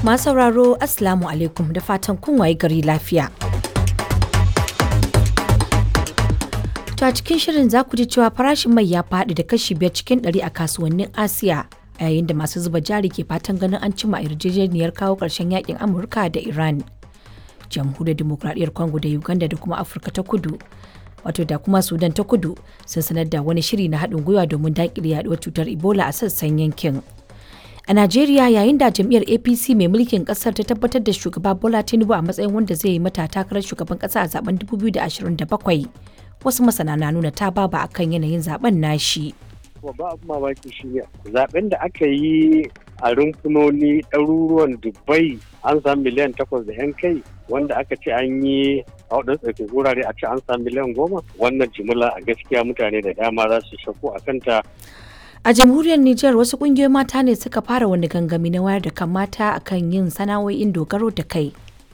Masu sauraro Assalamu alaikum da fatan kun waye gari lafiya. To a cikin shirin za ku ji cewa farashin mai ya faɗi da kashi biyar cikin ɗari a kasuwannin Asiya a yayin da masu zuba jari ke fatan ganin an cimma yarjejeniyar kawo ƙarshen yakin Amurka da Iran. Jamhuriyar Dimokuraɗiyyar Congo da Uganda da kuma Afirka ta Kudu wato da kuma Sudan ta Kudu sun sanar da wani shiri na haɗin gwiwa domin daƙile yaɗuwar cutar Ebola a sassan yankin. A Najeriya yayin da jam'iyyar APC mai mulkin kasar ta tabbatar da shugaba Bola Tinubu a matsayin wanda zai yi mata takarar shugaban kasa a zaben 2027 wasu masana na nuna ta baba akan yanayin zaben nashi. Babba abu mamaki shi ne zaben da aka yi a rumfunoni ɗaruruwan Dubai an samu miliyan takwas da 'yan kai wanda aka ce an yi a waɗansu ɗauke wurare a ce an samu miliyan goma wannan jimila a gaskiya mutane da dama za su shakku a kanta A jamhuriyar Nijar wasu kungiyoyin mata ne suka fara wani gangami na wayar da kan mata akan yin sana'o'in dogaro da kai